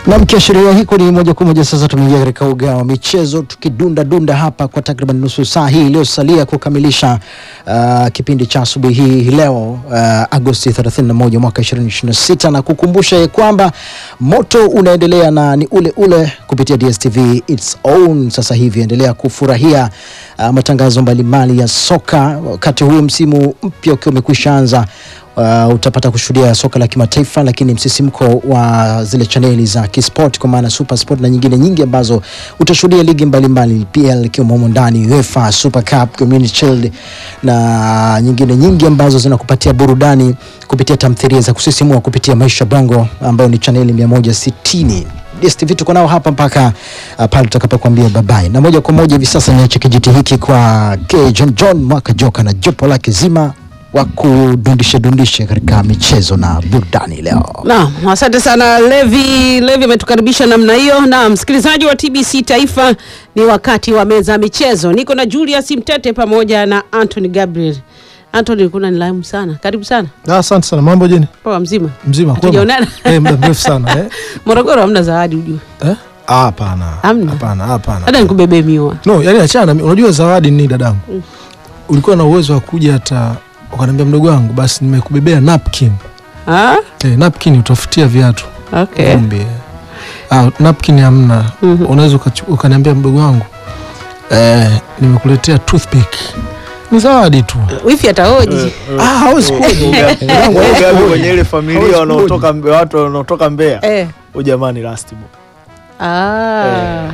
Na mkiashiria hiko ni moja kwa moja sasa tumeingia katika uga wa michezo tukidunda dunda hapa kwa takriban nusu saa hii iliyosalia kukamilisha uh, kipindi cha asubuhi hii leo uh, Agosti 31 mwaka 2026 na kukumbusha ya kwamba moto unaendelea na ni ule ule kupitia DStv its own. Sasa hivi endelea kufurahia uh, matangazo mbalimbali ya soka wakati huu msimu mpya ukiwa umekwisha anza. Uh, utapata kushuhudia soka la kimataifa, lakini msisimko wa zile chaneli za kisport kwa maana Super Sport na nyingine nyingi ambazo utashuhudia ligi mbalimbali PL ikiwemo humo ndani, UEFA Super Cup, Community Shield na nyingine nyingi ambazo zinakupatia burudani kupitia tamthilia za kusisimua kupitia Maisha Bongo ambayo ni chaneli 160. DStv tuko nao hapa mpaka uh, pale tutakapokuambia babai, na moja kwa moja hivi sasa niache kijiti hiki kwa K John John Mwaka Joka na jopo lake zima wa kudundisha dundisha katika michezo na burudani leo. Naam, asante sana Levi. Levi ametukaribisha namna hiyo. Na msikilizaji wa TBC Taifa, ni wakati wa meza ya michezo. Niko na Julius Mtete pamoja na Anthony Gabriel. Anthony, kuna nilaimu sana, karibu sana. Ah, Asante sana. Mambo jeni? Poa mzima. Mzima kwema? Hatujaonana. Eh, muda mrefu sana eh? Morogoro hamna zawadi ujue. Eh? Ah, Hapana. Hamna? Hapana, hapana. Hata nikubebe miwa. No, yani achana. Unajua zawadi ni dadangu. Ulikuwa na uwezo wa kuja hata ukaniambia mdogo wangu basi nimekubebea napkin. Ah? Eh, napkin utafutia viatu. Okay. Vumbi. Ah, napkin hamna. Mhm. Unaweza ukachu- ukaniambia mdogo wangu eh, nimekuletea toothpick. Ni zawadi tu. Wifi atahoji. Ah, hawezi kuja. Ugavi kwenye ile Hawezi familia wanaotoka Mbe- watu wanaotoka Mbeya. Eh. Huyu jamani last boy. Ah.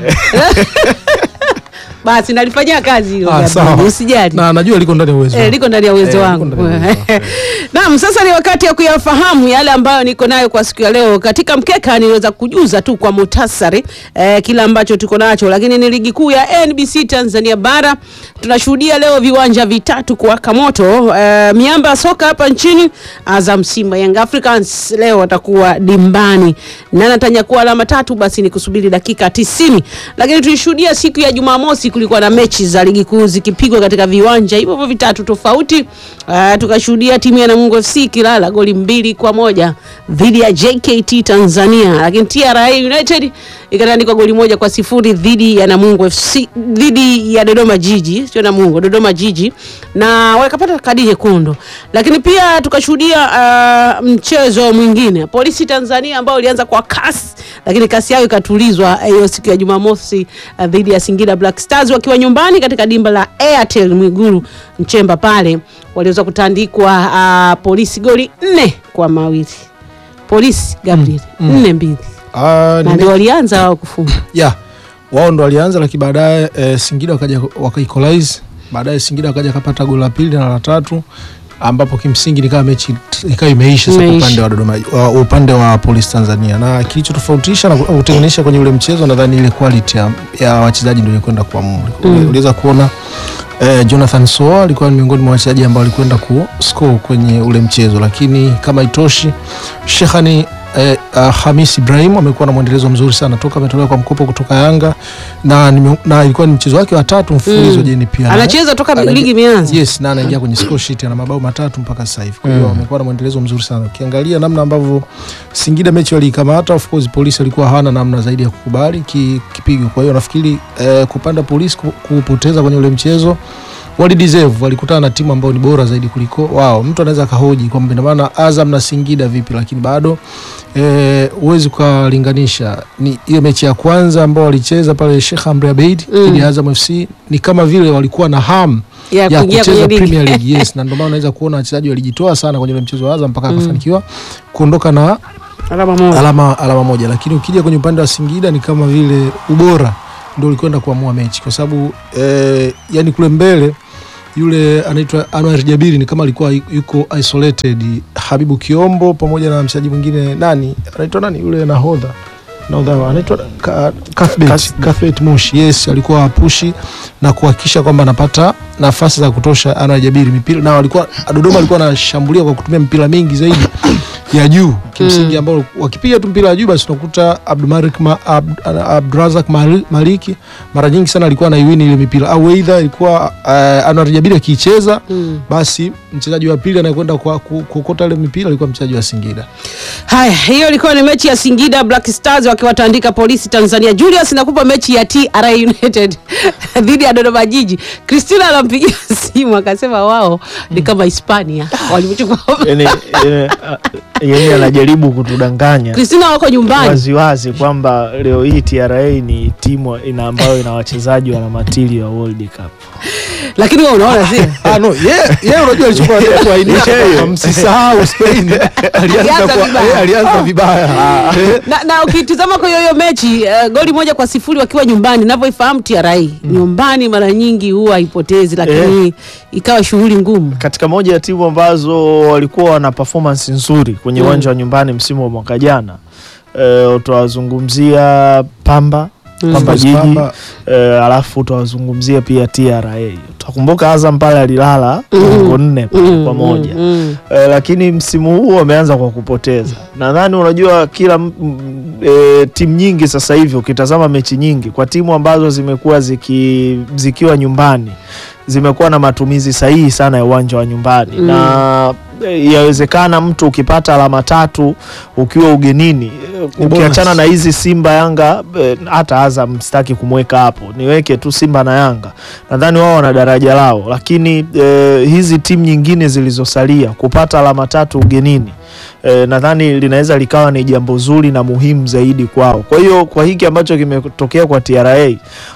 Basi nalifanyia kazi hilo. Ah, Gabriel, sawa. Usijali. Na najua liko ndani ya uwezo. Eh, wangu. liko ndani ya uwezo Eh, wangu. liko ndani ya uwezo wangu. Naam, sasa ni wakati ya kuyafahamu yale ambayo niko nayo kwa siku ya leo. Katika mkeka niweza kujuza tu kwa muhtasari eh, kila ambacho tuko nacho, lakini ni ligi kuu ya NBC Tanzania bara tunashuhudia leo viwanja vitatu kuwaka moto. Eh, miamba ya soka hapa nchini, Azam, Simba, Young Africans leo watakuwa dimbani na natanyakua alama tatu, basi ni kusubiri dakika tisini. Lakini tulishuhudia siku ya Jumamosi kulikuwa na mechi za ligi kuu zikipigwa katika viwanja hivyo hivyo vitatu tofauti. Uh, tukashuhudia timu ya Namungo FC kilala goli mbili kwa moja dhidi ya JKT Tanzania, lakini TRA United ikatandikwa goli moja kwa sifuri dhidi ya Namungo FC dhidi ya Dodoma Jiji, sio Namungo, Dodoma Jiji, na wakapata kadi nyekundu. Lakini pia tukashuhudia uh, mchezo mwingine Polisi Tanzania ambao ulianza kwa kasi, lakini kasi yao ikatulizwa eh, hiyo siku ya Jumamosi uh, dhidi ya Singida Black Stars wakiwa nyumbani katika dimba la Airtel Mwigulu Nchemba pale waliweza kutandikwa uh, polisi goli nne kwa mawili. Polisi Gabriel Mm, mm. nne mbili, Ah, na ni ndio walianza wao kufunga. ya wao ndo walianza, lakini baadaye eh, Singida wakaja waka equalize. Baadaye Singida wakaja kapata goli la pili na la tatu, ambapo kimsingi nikawa mechi ikawa imeisha sasa Imeisha. upande wa Dodoma, wa, upande wa Police Tanzania, na kilichotofautisha na kutenganisha kwenye ule mchezo nadhani ile quality ya, ya wachezaji ndio ilikwenda kuamua. Mm. Uliweza kuona eh, Jonathan Soa alikuwa ni miongoni mwa wachezaji ambao walikwenda ku score kwenye ule mchezo, lakini kama itoshi Shehani eh, uh, Hamis Ibrahim amekuwa na mwendelezo mzuri sana toka ametolewa kwa mkopo kutoka Yanga na, nime- na ilikuwa ni mchezo wake wa tatu mfululizo Mm. jeni pia Anacheza toka Anaingia- ligi imeanza. Yes, na anaingia kwenye score sheet ana mabao matatu mpaka sasa hivi. Kwa hiyo Mm. amekuwa na mwendelezo mzuri sana. Ukiangalia namna ambavyo Singida mechi waliikamata, of course polisi alikuwa hawana namna zaidi ya kukubali ki, kipigo. Kwa hiyo nafikiri eh, kupanda polisi ku- kupoteza kwenye ule mchezo wali deserve, walikutana na timu ambayo ni bora zaidi kuliko wao. Mtu anaweza akahoji kwamba ina maana Azam na Singida vipi, lakini bado eh, huwezi ukalinganisha. Ni hiyo mechi ya kwanza ambao walicheza pale Sheikh Amri Abeid Mm. dhidi ya Azam FC ni kama vile walikuwa na hamu ya ya kuingia kwenye kucheza ligi. Premier League yes, na ndio maana unaweza kuona wachezaji walijitoa sana kwenye ule mchezo wa Azam mpaka Mm. akafanikiwa kuondoka na Alama moja. alama, alama moja, lakini ukija kwenye upande wa Singida ni kama vile ubora ndio ulikwenda kuamua mechi kwa sababu eh, yani kule mbele yule anaitwa Anwar Jabiri ni kama alikuwa yuko isolated. Habibu Kiombo pamoja na mchezaji mwingine nani anaitwa nani yule nahodha nahodha anaitwa Ka- Cuthbert Kas- Cuthbert Mushi, yes, alikuwa apushi na kuhakikisha kwamba anapata nafasi za kutosha Anwar Jabiri mipira, na walikuwa Dodoma alikuwa anashambulia kwa kutumia mipira mingi zaidi ya juu kimsingi, ambao wakipiga tu mpira wa juu basi unakuta Abdulmalik ma, Abd, Abdurazak Mali- Maliki mara nyingi sana alikuwa anaiwini ile mipira, au aidha ilikuwa uh, Anwar Jabiri akiicheza Mm. basi mchezaji wa pili anayekwenda kwa- ku- kuokota ile mipira alikuwa mchezaji wa Singida. Haya, hiyo ilikuwa ni mechi ya Singida Black Stars wakiwatandika polisi Tanzania. Julius, nakupa mechi ya TRA United dhidi ya Dodoma Jiji. Christina anampigia simu akasema wao ni kama Hispania walivyochukua. yani, yani, yani anajaribu kutudanganya Christina wako nyumbani. waziwazi kwamba leo hii TRA ni timu ina ambayo ina wachezaji wana matili wa World Cup. Lakini wewe unaona si? Ah, no, yeye yeye unajua alichokuwa anataka kuainisha kwamba msisahau Spain alianza Alianza kwa vibaya. eh, alianza vibaya. Eh, na, na ukitizama kwa hiyo hiyo mechi uh, goli moja kwa sifuri wakiwa nyumbani, navyoifahamu TRA nyumbani mara nyingi huwa haipotezi, lakini ikawa shughuli ngumu. Katika moja ya timu ambazo walikuwa wana performance nzuri kwenye uwanja wa nyumbani msimu wa mwaka jana eh, utawazungumzia Pamba Pamba Sports Jiji Pamba. eh, alafu utawazungumzia pia TRA. Utakumbuka Azam pale alilala ngo nne Mm, kwa moja mm, mm. Eh, lakini msimu huu wameanza kwa kupoteza. Nadhani unajua kila m- m- e, timu nyingi sasa hivi ukitazama mechi nyingi kwa timu ambazo zimekuwa ziki, zikiwa nyumbani zimekuwa na matumizi sahihi sana ya uwanja wa nyumbani Mm. na e, yawezekana mtu ukipata alama tatu ukiwa ugenini e, Ni ukiachana bonus. na hizi Simba Yanga e, hata Azam sitaki kumweka hapo, niweke tu Simba na Yanga, nadhani wao wana daraja lao, lakini e, hizi timu nyingine zilizosalia kupata alama tatu ugenini e, nadhani linaweza likawa ni jambo zuri na muhimu zaidi kwao. Kwa hiyo kwa hiki ambacho kimetokea kwa TRA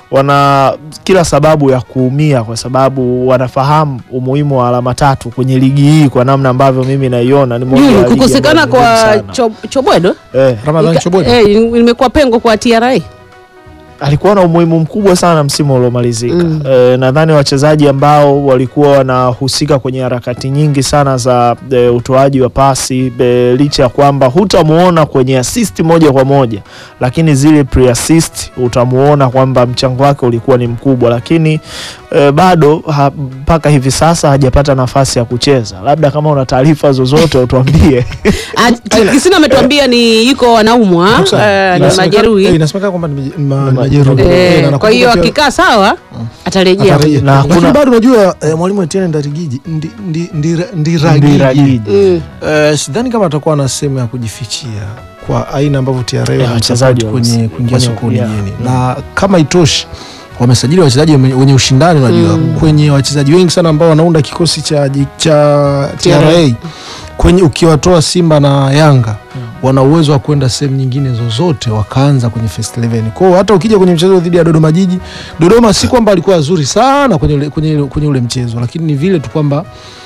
wana kila sababu ya kuumia, kwa sababu wanafahamu umuhimu wa alama tatu kwenye ligi hii, kwa namna ambavyo mimi naiona ni moja ya Juu ligi kukosekana ambayo ni ngumu kwa sana. cho, Chobwedo eh, Ramadhani ika- Chobwedo. eh, imekuwa pengo kwa TRA. alikuwa na umuhimu mkubwa sana msimu uliomalizika. Mm. E, nadhani wachezaji ambao walikuwa wanahusika kwenye harakati nyingi sana za e, utoaji wa pasi e, licha ya kwamba hutamuona kwenye assist moja kwa moja, lakini zile pre-assist utamuona kwamba mchango wake ulikuwa ni mkubwa, lakini e, bado ha- mpaka hivi sasa hajapata nafasi ya kucheza. Labda kama una taarifa zozote utuambie. Ah, Kisina ametuambia ni yuko anaumwa eh, ni Inasemekana- eh, majeruhi Inasemekana kwamba ni maje- ma- Ni majeruhi. majeruhi. Eh, na Eh, kwa nakumbuka hiyo pia- akikaa sawa atarejea. atarejea. Na Lakini hakuna- bado unajua eh, mwalimu Etienne Ndarigiji ndi- ndi- ndira- Ndiragiji Ndiragiji. Mm. Eh, sidhani kama atakuwa na sehemu ya kujifichia kwa aina ambavyo TRA Ya, wachezaji wanamsupport kwenye wa- kuingia kwenye- sokoni yeah. jeni na kama itoshi wamesajili wachezaji wenye wenye ushindani unajua Mm. kwenye wachezaji wengi sana ambao wanaunda kikosi cha, ji- cha TRA kwenye ukiwatoa Simba na Yanga wana uwezo wa kwenda sehemu nyingine zozote wakaanza kwenye first 11. Kwa hiyo hata ukija kwenye mchezo dhidi ya Dodoma Jiji, Dodoma si kwamba alikuwa wazuri sana kwenye ule, kwenye, kwenye ule mchezo, lakini ni vile tu kwamba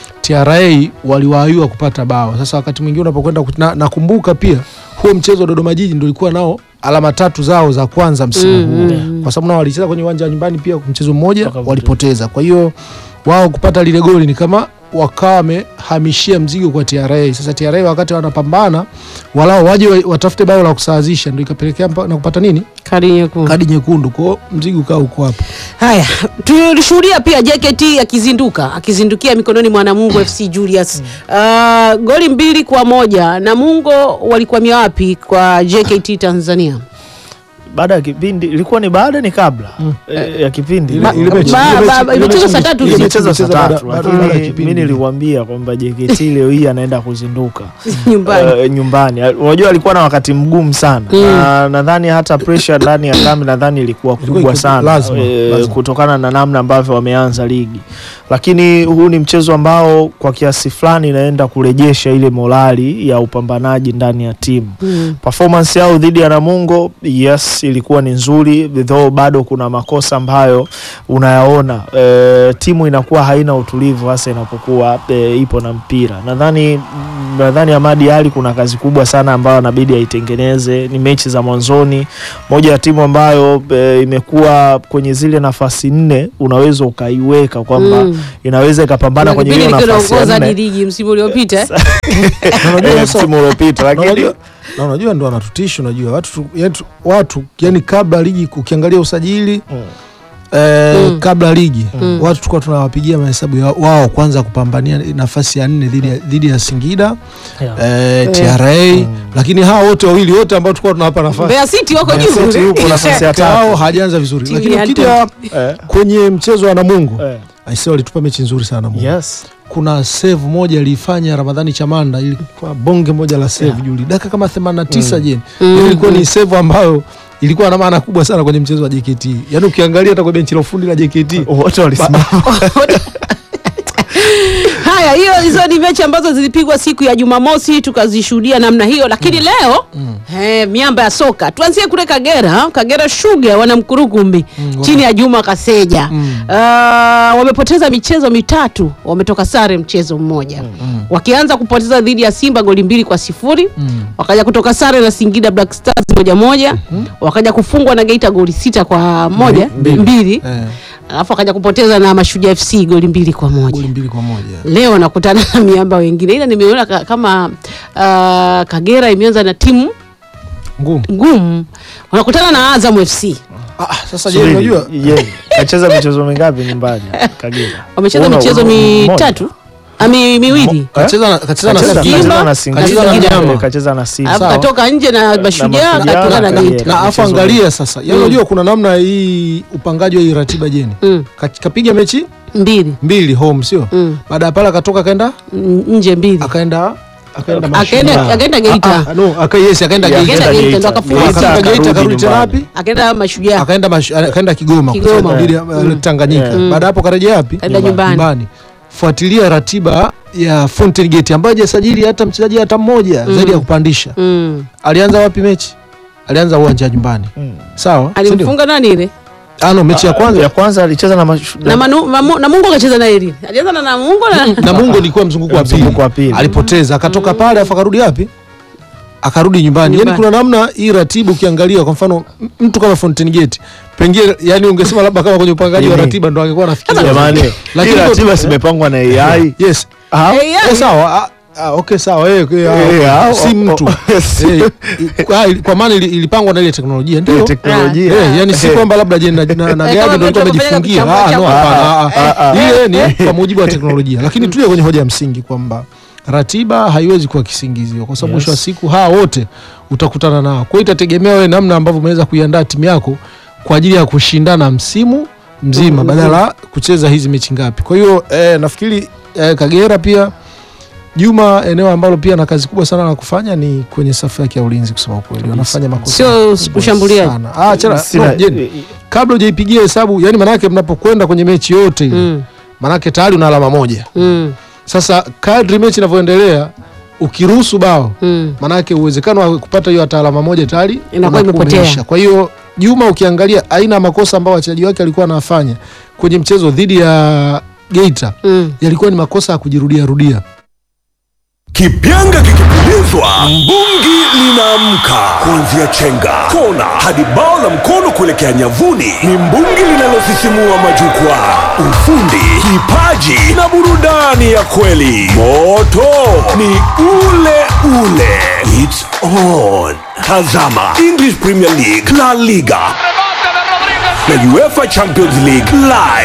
TRA waliwaayua kupata bao. Sasa wakati mwingine unapokwenda ku- na, nakumbuka pia huo mchezo wa Dodoma Jiji ndio ulikuwa nao alama tatu zao za kwanza msimu Mm, huu mm, kwa sababu nao walicheza kwenye uwanja wa nyumbani pia mchezo mmoja Wakapoteza. walipoteza. Kwa hiyo wao kupata lile goli ni kama wakawa wamehamishia mzigo kwa TRA. Sasa TRA wakati wanapambana walao waje wa- watafute bao la kusawazisha, ndio ikapelekea mpa- na kupata nini Kadi nyekundu. kadi nyekundu. Kwa hiyo mzigo ukaa uko hapo. Haya, tulishuhudia pia JKT akizinduka akizindukia mikononi mwa Namungo FC Julius. Uh, goli mbili kwa moja. Namungo walikwamia wapi kwa JKT Tanzania? baada ya kipindi ilikuwa ni baada ni kabla eh, ya kipindi Ile- Ba- ile mechi- ba- ile ba- mechi- imechezwa ile saa mechi- tatu ile hivi. mechi imecheza saa imechezwa tatu baada- baada ya lakini kipindi. mi niliwambia kwamba JKT leo hii anaenda kuzinduka Nyumbani. Eh, nyumbani unajua alikuwa na wakati mgumu sana Mm. na nadhani hata pressure ndani ya kambi nadhani ilikuwa Ilikuwa kubwa iko- sana lazima, eh, lazima. kutokana na namna ambavyo wameanza ligi lakini huu ni mchezo ambao kwa kiasi fulani inaenda kurejesha ile morali ya upambanaji ndani ya timu Mm. performance yao dhidi ya Namungo yes ilikuwa ni nzuri though bado kuna makosa ambayo unayaona e, timu inakuwa haina utulivu hasa inapokuwa e, ipo na mpira nadhani nadhani Amadi Ali kuna kazi kubwa sana ambayo anabidi aitengeneze ni mechi za mwanzoni moja ya timu ambayo e, imekuwa kwenye zile nafasi nne unaweza ukaiweka kwamba Mm. inaweza ikapambana Kuna kwenye kipindi hiyo nikiwa nafasi ya naongoza hadi nne ligi msimu uliopita. eh. Na unajua Eh, sasa- msimu uliopita na lakini unajua- na unajua ndo wanatutisha unajua watu, tu- yani, tu- watu yani kabla ligi ukiangalia usajili Mm. eh, Mm. kabla ligi Mm. watu tulikuwa tunawapigia mahesabu ya wao kwanza kupambania nafasi ya nne dhidi ya, dhidi ya Singida eh, TRA lakini hawa wote wawili wote ambao tulikuwa tunawapa nafasi Mbeya City wako Mbeya juu. City yupo nafasi ya Kao tatu. hajaanza vizuri Timu lakini ya ukija Eh, kwenye mchezo wa Namungo eh. aisee walitupa mechi nzuri sana Namungo Yes. kuna save moja ilifanya Ramadhani Chamanda, ilikuwa bonge moja la save Juli, dakika kama 89 jeni, Yaani ilikuwa ni save ambayo ilikuwa na maana kubwa sana kwenye mchezo wa JKT. Yaani ukiangalia hata kwa benchi la ufundi la JKT wote walisimama Haya, hiyo hizo ni mechi ambazo zilipigwa siku ya Jumamosi tukazishuhudia namna hiyo, lakini leo eh, miamba ya soka tuanzie kule Kagera. Kagera Sugar wana mkurukumbi chini ya Juma Kaseja Ah, wamepoteza michezo mitatu, wametoka sare mchezo mmoja wakianza kupoteza dhidi ya Simba goli mbili kwa sifuri wakaja kutoka sare na Singida Black Stars moja moja wakaja kufungwa na Geita goli sita kwa moja Mbili. mbili eh, alafu wakaja kupoteza na Mashujaa FC goli mbili kwa moja goli mbili kwa moja. leo wanakutana na miamba wengine, ila nimeona ka, kama uh, Kagera imeanza na timu Ngumu. ngumu, wanakutana na Azam FC. Ah, sasa je, Subiri, unajua ye, kacheza michezo mingapi nyumbani Kagera? Wamecheza Una- michezo una- mitatu ami miwili, kacheza na kacheza na Kacheza- Singida. kacheza na Simba, Singida, na Singida. eh, kacheza na Simba. alafu sawa. katoka nje na Mashujaa Mashujaa akakutana na na Geita. Kagera. na afu Michezo angalia sasa, yaani unajua kuna namna hii upangaji wa hii ratiba jeni Mm, Ka- kapiga mechi mbili mbili home sio Mm. baada ya pale akatoka akaenda Mm, nje mbili akaenda akaenda akaenda Mashujaa. akaenda Geita Ah, ah, no, aka yes akaenda Yeah, Geita akaenda Geita. Geita ndo akafunga Geita. Simba. akatoka Geita akarudi akarudi tena nyumbani. wapi akaenda Mashujaa akaenda mash- akaenda Kigoma Kigoma. kucheza dhidi ya uh, Tanganyika Mm. baada ya hapo karejea wapi Kaenda nyumbani. fuatilia ratiba ya Fountain Gate ambayo hajasajili hata mchezaji hata mmoja zaidi ya kupandisha mm. alianza wapi mechi alianza uwanja wa nyumbani Mm. sawa si ndio? alimfunga nani ile ah no mechi ya kwanza ya kwanza alicheza na mashu- na, manu, mamu, na Mungu akacheza na ile alianza na Namungo na Namungo ilikuwa mzunguko wa pili Mzunguko wa pili. alipoteza akatoka pale afu akarudi wapi akarudi nyumbani yani Nyumbani. kuna namna hii ratibu ukiangalia kwa mfano m- mtu kama Fountain Gate pengine yani ungesema labda kama kwenye upangaji wa Nini? ratiba ndo angekuwa anafikiria Jamani, Lakini hii kwa- ratiba zimepangwa na AI. yes Ah, Eh, yeah. Eh, sawa ah, ah, okay sawa eh, eh, ah, Eh, ah, si oh, mtu oh, Eh, i- kwa- kwa maana ili- ilipangwa na ile teknolojia ndio teknolojia. Eh, yani si Eh. kwamba labda je na, na, na Eh, gari kama ndio mtu alikuwa amefanya amejifungia kuchambua ah, no, chambua. hapana, Ah, ah, ah, ile ni kwa mujibu wa teknolojia lakini tuje kwenye hoja ya msingi kwamba ratiba haiwezi kuwa kisingizio kwa sababu mwisho wa siku hawa wote utakutana nao kwa hiyo itategemea wewe namna ambavyo umeweza kuiandaa timu yako kwa ajili ya kushindana msimu mzima badala ya kucheza hizi mechi ngapi kwa hiyo eh, nafikiri eh, Kagera pia Juma eneo ambalo pia na kazi kubwa sana la kufanya ni kwenye safu yake ya ulinzi kusema ukweli wanafanya makosa Sio makubwa ushambuliaji. sana. ah chana Sina- no, Jeni, kabla hujaipigia hesabu yani manake mnapokwenda kwenye mechi yote ile mm. manake tayari una alama moja Mm. sasa kadri mechi inavyoendelea ukiruhusu bao Mm. manake uwezekano wa kupata hiyo hata alama moja tayari Inakuwa unakuwa imepotea. umeisha. kwa hiyo Juma ukiangalia aina ya makosa ambayo wachezaji wake alikuwa anafanya kwenye mchezo dhidi ya Geita Mm. yalikuwa ni makosa ya kujirudia rudia Kipyanga kikipulizwa, mbungi linaamka. Kuanzia chenga, kona hadi bao la mkono kuelekea nyavuni, ni mbungi linalosisimua majukwaa. Ufundi, kipaji na burudani ya kweli. Moto ni ule ule. It's on. Tazama English Premier League, La Liga na UEFA Champions League live